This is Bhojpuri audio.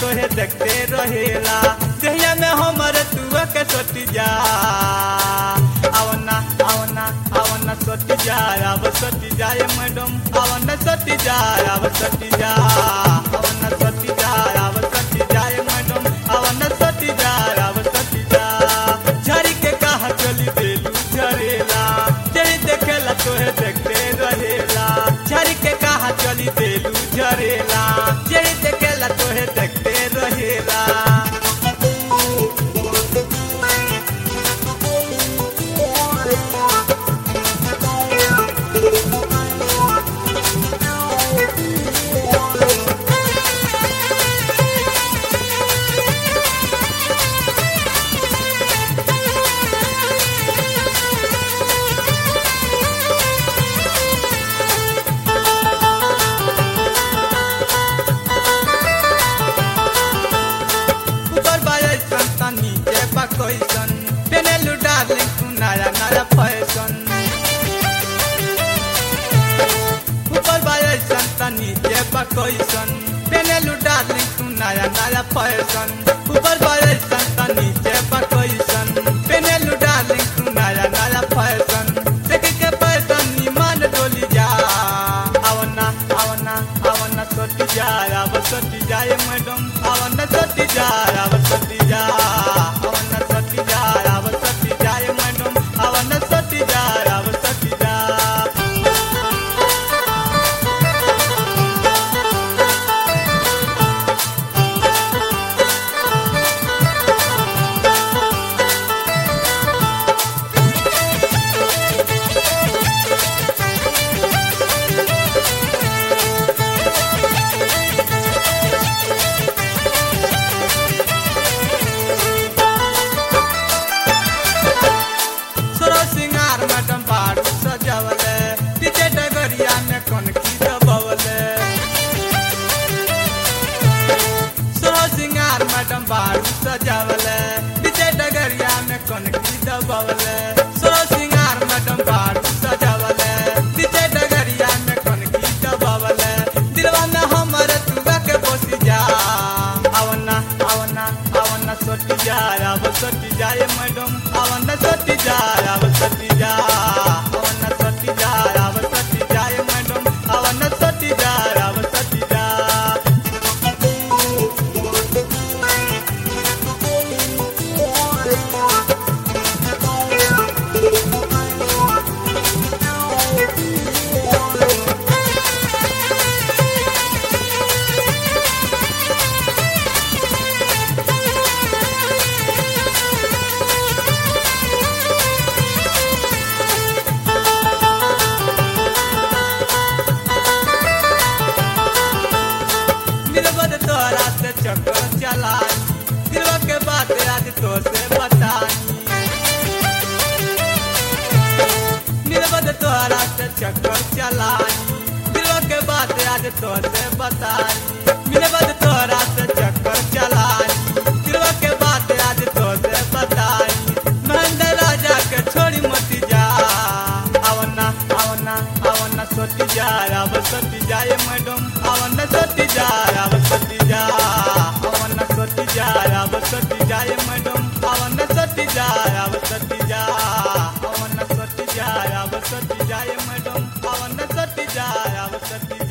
तोहे देखते रहेला जहिया में हमर तुआ के सोटी जा आवना आवना आवना सोटी जा अब सोटी जाए मैडम आवना सोटी जा अब सोटी जा आवना सोटी जा अब सोटी जाए मैडम आवना सोटी जा अब सोटी जा झरी के कहा चली देलू झरेला जरी देखेला तोहे देखते रहेला झरी के कहा चली देलू झरेला जरी देखेला तोहे देखते रहेला ऊपर बाजे संता नीचे पा कैसन पेनेलू डार्लिंग तू नया नया फैशन ऊपर बाजे संता नीचे पा कैसन पेनेलू डार्लिंग तू नया नया फैशन ऊपर बाजे संता नीचे पा कैसन पेनेलू डार्लिंग तू नया नया फैशन देख के फैशन नीमान डोली जा आवना आवना आवना सोटी जा अब सोटी जाए मैडम आवना सोटी जा अब सोटी जा आवना सोटी जा अब सोटी जाए मैडम आवना सोटी जा अब सोटी जा सोरो सिंगार मैडम बारू सजावले पीछे डगरिया में कौन की दबवले सोरो सिंगार मैडम बारू सजावले पीछे डगरिया में कौन की दबवले सोरो सिंगार मैडम बारू सजावले पीछे डगरिया में कौन की दबवले दिलवा में हमर तुगा के बसी जा आवना आवना आवना सोटी जा अब सोटी जाए मैडम आवना सोटी जा अब सोटी जा आवना सोटी जा अब सोटी जाए मैडम आवना सोटी जा अब सोटी जा निर्बद तोरा से चक्कर चलाई दिलवा के बात आज तो से बताई निर्बद तोरा से चक्कर चलाई दिलवा के बात आज तो से बताई निर्बद तोरा से चक्कर चलाई दिलवा के बात आज तो से बताई महेंद्र राजा के छोड़ी मती जा आवना आवना आवना सोती जा अब सोती जाए मैडम आवना सोती जा अब सोती जा आवना सोती जा अब सोती जाए मैडम आवना सोती जा अब सोती जा आवना सोती जा अब सोती जाए मैडम आवना सोती जा अब सोती